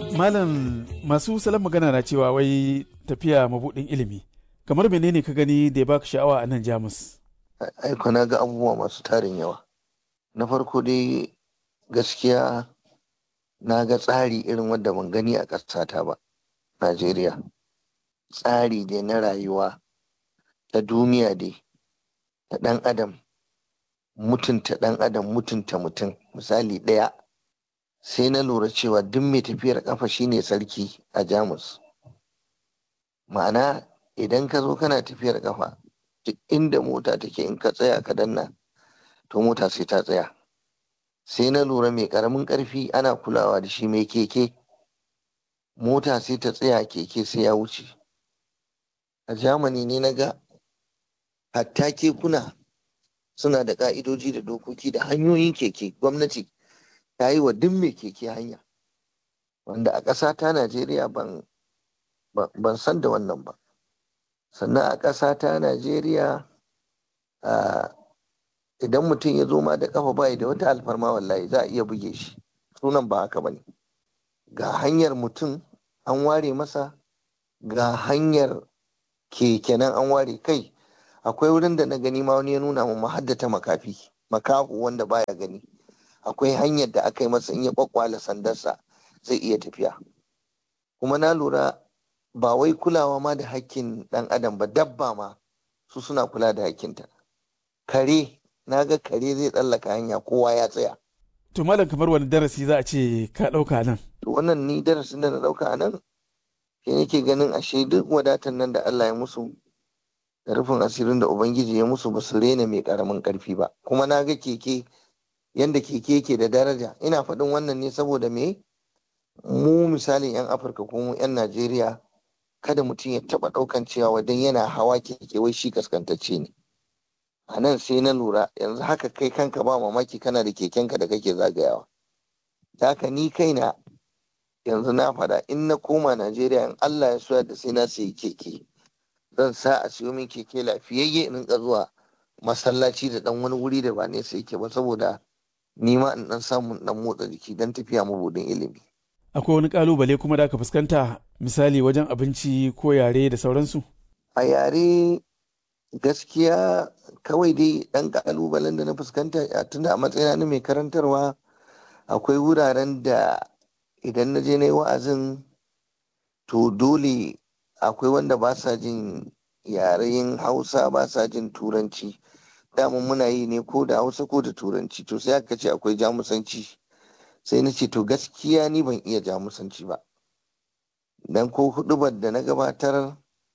Malam masu salon magana na cewa wai tafiya mabuɗin ilimi. Kamar menene ka gani da ya baka sha'awa a nan Jamus? Aiko na ga abubuwa masu tarin yawa. Na farko dai gaskiya na ga tsari irin wanda ban gani a ƙasata ba, Najeriya. Tsari dai na rayuwa ta duniya dai, ta ɗan adam, mutunta ɗan adam, mutunta mutum. Misali ɗaya, sai na lura cewa duk mai tafiyar ƙafa shine sarki a Jamus. Ma'ana idan ka zo kana tafiyar ƙafa, duk inda mota take in ka tsaya ka danna, to mota sai ta tsaya. Sai na lura mai ƙaramin ƙarfi ana kulawa da shi mai keke. Mota sai ta tsaya keke sai ya wuce. A Jamani ne na ga hatta kekuna suna da ƙa'idoji da dokoki da hanyoyin keke gwamnati ta yi wa duk mai keke hanya. Wanda a ƙasa ta Najeriya ban, ban san da wannan ba. Sannan a ƙasa ta Najeriya idan mutum ya zo ma da ƙafa bayi da wata alfarma wallahi za a iya buge shi. Sunan ba haka ba ne. Ga hanyar mutum an ware masa ga hanyar keke nan an ware kai akwai wurin da na gani ma wani ya nuna mu haddata makafi makahu wanda baya gani akwai hanyar da aka yi masa in ya kwakwala sandarsa zai iya tafiya kuma na lura ba wai kulawa ma da hakkin dan adam ba dabba ma su suna kula da hakkinta kare na ga kare zai tsallaka hanya kowa ya tsaya To malam kamar wani darasi za a ce ka ɗauka nan. to wannan ni darasin da na ɗauka a nan shi nake ganin ashe duk wadatan nan da Allah ya musu da rufin asirin da Ubangiji ya musu ba su rena mai karamin karfi ba kuma na ga keke yanda keke yake da daraja ina faɗin wannan ne saboda me mu misalin 'yan afirka ko mu 'yan najeriya kada mutum ya taɓa ɗaukan cewa wadan yana hawa keke wai shi kaskantacce ne a nan sai na lura yanzu haka kai kanka ba mamaki kana da kekenka da kake zagayawa da haka ni kaina yanzu na faɗa in na koma najeriya in allah ya soya da sai na sayi keke zan sa a siyo min keke lafiyayye in rinka zuwa masallaci da dan wani wuri da ba nesa yake ba saboda ni ma in dan samu dan motsa jiki dan tafiya mabudin ilimi Akwai wani kalubale kuma da aka fuskanta misali wajen abinci ko yare da sauransu? a yare gaskiya kawai dai dan kalubalen da na fuskanta a tunda a matsayina na mai karantarwa akwai wuraren da idan na je na yi wa'azin to dole akwai wanda ba sa jin yaren hausa ba sa jin turanci daman muna yi ne ko da hausa ko da turanci to sai aka ce akwai jamusanci sai na ce to gaskiya ni ban iya jamusanci ba dan ko hudubar da na gabatar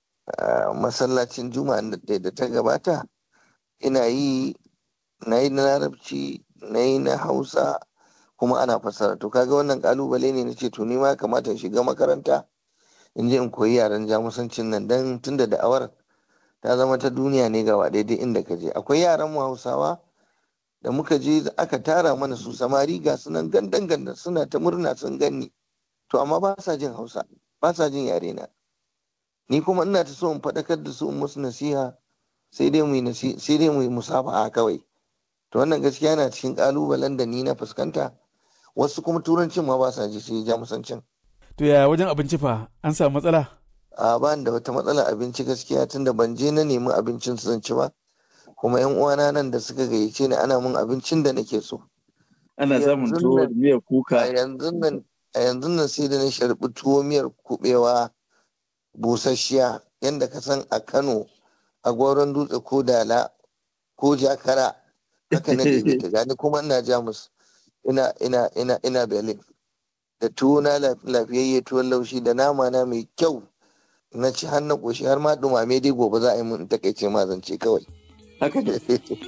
masallacin juma'a da ta gabata ina yi na yi na larabci na yi na hausa kuma ana fassara to kaga wannan kalubale ne na ce to ni ma kamata in shiga makaranta in je in koyi yaren jamusancin nan dan tunda da'awar ta zama ta duniya ne gaba daidai inda ka je akwai yaran mu hausawa da muka je aka tara mana su samari ga su nan gandan gandan suna ta murna sun ganni to amma ba sa jin hausa ba sa jin yare na ni kuma ina ta so in faɗakar da su in musu nasiha sai dai mu sai dai mu yi musafaha kawai to wannan gaskiya yana cikin kalubalen da ni na fuskanta wasu kuma turancin ma ba sa ji sai jamusancin To ya wajen abinci fa an samu matsala? a ba da wata matsala abinci gaskiya tunda ban je na nemi abincin su zan ci ba kuma yan uwana nan da suka gayyace ni ana mun abincin da nake so Ana samun tuwo da miyar a kuka. yanzu nan a yanzu nan sai da na sharbi tuwo miyar kubewa busasshiya yanda ka san a Kano a goron dutse ko dala ko jakara haka na ɗebe ta gani kuma ina jamus ina ina ina ina berlin da tuwo na lafiyayye tuwon laushi da nama na mai kyau na ci har na ƙoshi har ma dumame dai gobe za a yi mun takaice ma zance kawai Haka ne.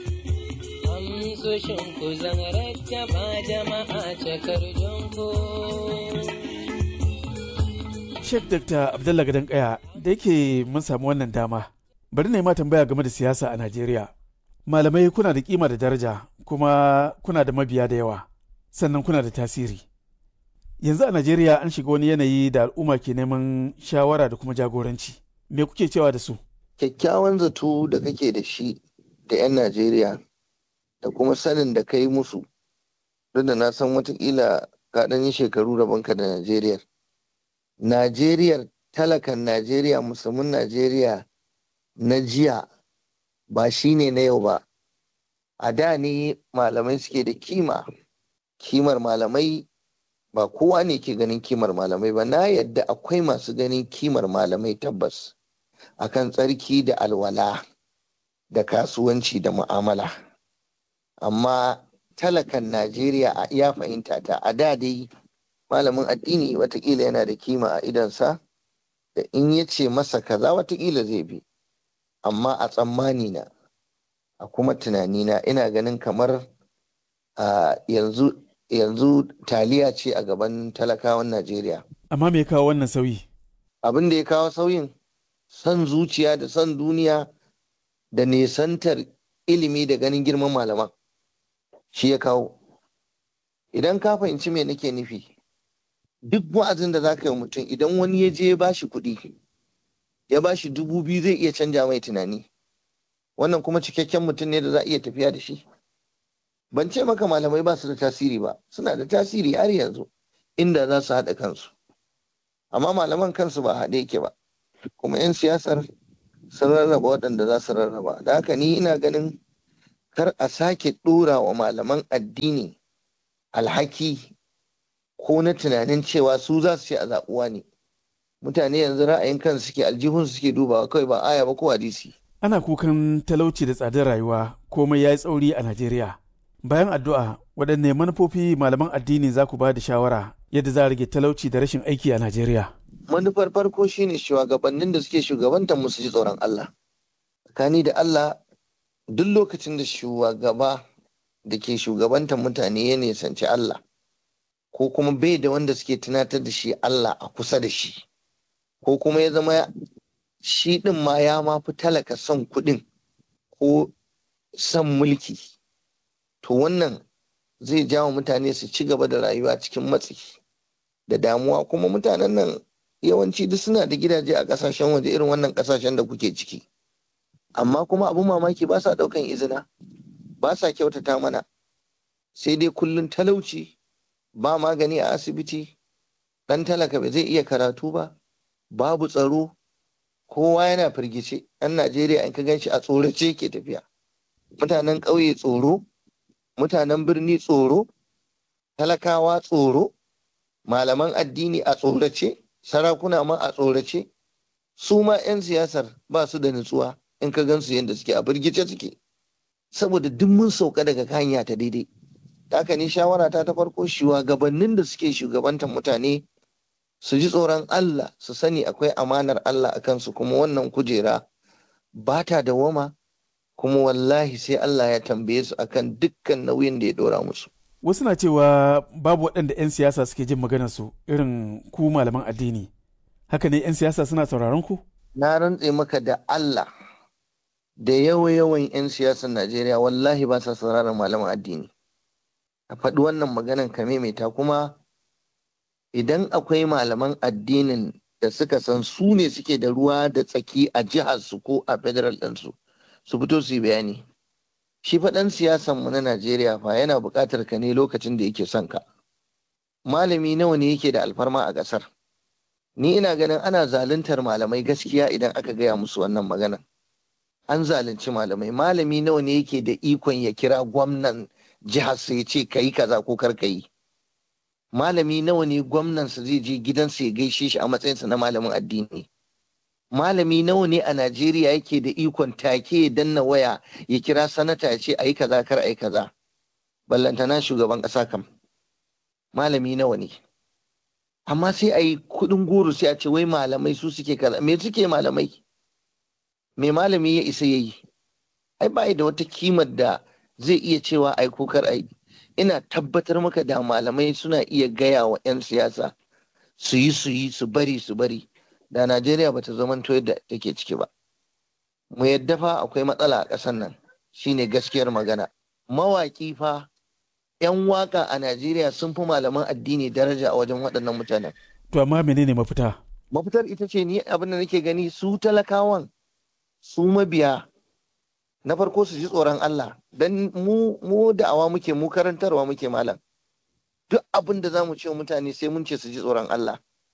amsoshin ku zan rattaba jama'a cakar jonko. Sheikh Dr. Abdullah Gadan Kaya da yake mun samu wannan dama. Bari na yi ma tambaya game da siyasa a Najeriya. Malamai kuna da kima da daraja kuma kuna da mabiya da yawa sannan kuna da tasiri. Yanzu a Najeriya an shiga wani yanayi da al'umma ke neman shawara da kuma jagoranci. Me kuke cewa da su? kyakkyawan zato da kake da shi da 'yan najeriya da kuma sanin da ka yi musu duk da na san watakila ka ɗan yi shekaru rabonka da najeriya Najeriya talakan Najeriya musulmin Najeriya na jiya ba shi ne na yau ba a da ne malamai suke da kima kimar malamai ba kowa ne ke ganin kimar malamai ba na yadda akwai masu ganin kimar malamai tabbas akan tsarki da alwala da kasuwanci da mu'amala amma talakan najeriya a iya fahimta ta a da dai malamin addini watakila yana da kima a idonsa da in ya ce masa kaza watakila zai bi amma a tsammani na a kuma tunanina ina ganin kamar a yanzu yanzu taliya ce a gaban talakawan Najeriya. Amma me ya kawo wannan sauyi? Abin da ya kawo sauyin son zuciya da son duniya da nesantar ilimi da ganin girman malaman shi ya kawo. Idan ka fahimci me nake nufi, duk wa'azin da za ka yi mutum idan wani ya je ya bashi kuɗi, ya bashi dubu biyu zai iya canja mai tunani. Wannan kuma cikakken mutum ne da za a iya tafiya da shi. ban ce maka malamai ba su da tasiri ba suna da tasiri har yanzu inda za su haɗa kansu amma malaman kansu ba haɗe yake ba kuma 'yan siyasar sun rarraba waɗanda za su rarraba da haka ni ina ganin kar a sake ɗora wa malaman addini alhaki ko na tunanin cewa su za su ce a zaɓuwa ne mutane yanzu ra'ayin kansu suke aljihun suke dubawa kawai ba aya ba ko hadisi Ana kukan talauci da tsadar rayuwa komai ya yi tsauri a Najeriya. Bayan addu'a, waɗanne manufofi malaman addini za ku ba da shawara yadda za a rage talauci da rashin aiki a Najeriya? manufar farko shine shugabannin da suke shugabantar musu ji tsoron Allah tsakani da Allah duk lokacin da shugaba da ke shugabantar mutane ya nisanci Allah ko kuma bai da wanda suke tunatar da shi Allah a kusa da shi ko kuma ya zama shi ɗin ma ya ma fi talaka son kuɗin ko son mulki to wannan zai jawo mutane su ci gaba da rayuwa cikin matsi da damuwa kuma mutanen nan yawanci duk suna da gidaje a kasashen waje irin wannan kasashen da kuke ciki amma kuma abin mamaki ba sa daukan izina ba sa kyautata mana sai dai kullun talauci ba magani a asibiti dan talaka ba zai iya karatu ba babu tsaro kowa yana firgice ɗan najeriya in ka gan shi a tsorace ke tafiya mutanen ƙauye tsoro mutanen birni tsoro talakawa tsoro malaman addini a tsorace sarakuna ma a tsorace su ma 'yan siyasar ba su da nutsuwa in ka gansu yadda suke a birgice suke saboda duk mun sauka daga hanya ta daidai haka ni shawara ta ta farko shugabannin da suke shugabantar mutane su ji tsoron Allah su sani akwai amanar Allah a kansu kuma wannan kujera ba ta dawama kuma wallahi sai Allah ya tambaye su akan dukkan nauyin da ya dora musu Wasu na cewa babu waɗanda 'yan siyasa suke jin maganarsu irin ku malaman addini. Haka ne 'yan siyasa suna sauraron ku? na rantse maka da Allah da yawa-yawan 'yan siyasar Najeriya wallahi ba sa sauraron malaman addini. A faɗi wannan maganan ka maimaita kuma idan akwai malaman addinin da suka san su ne suke da ruwa da tsaki a jihar su ko a federal ɗinsu su fito su yi bayani. Shi faɗan siyasan mu na Najeriya fa yana buƙatar ka ne lokacin da yake son ka. Malami nawa ne yake da alfarma a ƙasar? Ni ina ganin ana zaluntar malamai gaskiya idan aka gaya musu wannan maganan. An zalunci malamai. Malami nawa ne yake da ikon ya kira gwamnan jihar ya ce ka yi kaza ko kar ka yi. Malami nawa ne gwamnansa zai je gidansa ya gaishe shi a matsayinsa na malamin addini. malami nawa ne a Najeriya yake da ikon take ya danna waya ya kira sanata ya ce a yi kaza kar a yi kaza ballantana shugaban ƙasa kam malami nawa ne amma sai a yi kuɗin goro sai a ce wai malamai su suke kaza me suke malamai me malami ya isa ya yi ai ba da wata kimar da zai iya cewa ai ko kar ai ina tabbatar maka da malamai suna iya gaya wa 'yan siyasa su yi su yi su bari su bari da Najeriya bata zamanto yadda take ciki ba. Mu yadda fa akwai matsala a ƙasar nan shine gaskiyar magana. Mawaƙi fa 'yan waka a Najeriya sun fi malaman addini daraja a wajen waɗannan mutanen. To amma menene mafita? Mafitar ita ce ni abin da nake gani su talakawan su mabiya na farko su ji tsoron Allah dan mu mu da'awa muke mu karantarwa muke malam. Duk abin da za mu ce mutane sai mun ce su ji tsoron Allah.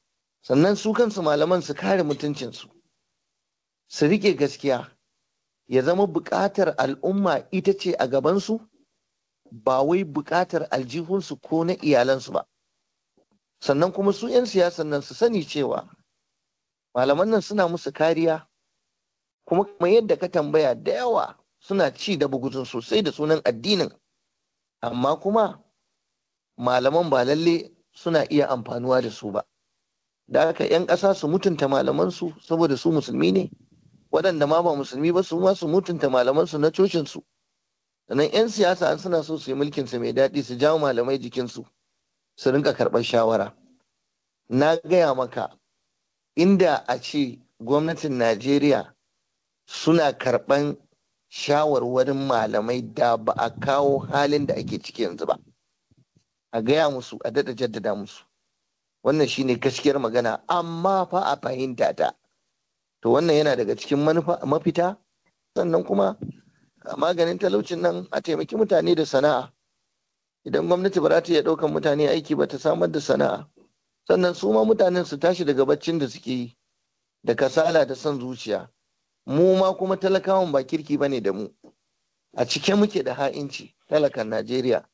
sannan su kansu malaman su kare mutuncinsu su rike gaskiya ya zama buƙatar al'umma ita ce a gabansu ba wai buƙatar aljihunsu ko na iyalansu ba sannan kuma su 'yan siyasan nan su sani cewa malaman nan suna musu kariya kuma kamar yadda ka tambaya da yawa suna ci da buguzun sosai da sunan addinin amma kuma malaman ba lalle suna iya amfanuwa da su ba da haka 'yan ƙasa su mutunta malamansu saboda su musulmi ne waɗanda ma ba musulmi ba su ma su mutunta malamansu na cocinsu sannan 'yan siyasa an suna so su yi mulkinsu mai daɗi su jawo malamai jikinsu su rinka karɓar shawara na gaya maka inda a ce gwamnatin najeriya suna karɓan shawarwarin malamai da ba a kawo halin da ake ciki yanzu ba a gaya musu a daɗa jaddada musu wannan shine gaskiyar magana amma fa a fahimta ta to wannan yana daga cikin mafita sannan kuma maganin talaucin nan a taimaki mutane da sana'a idan gwamnati ba za ta iya ɗaukan mutane aiki ba ta samar da sana'a sannan su ma mutanen su tashi daga baccin da suke yi da kasala da son zuciya mu ma kuma talakawan ba kirki bane da mu a cike muke da ha'inci talakan najeriya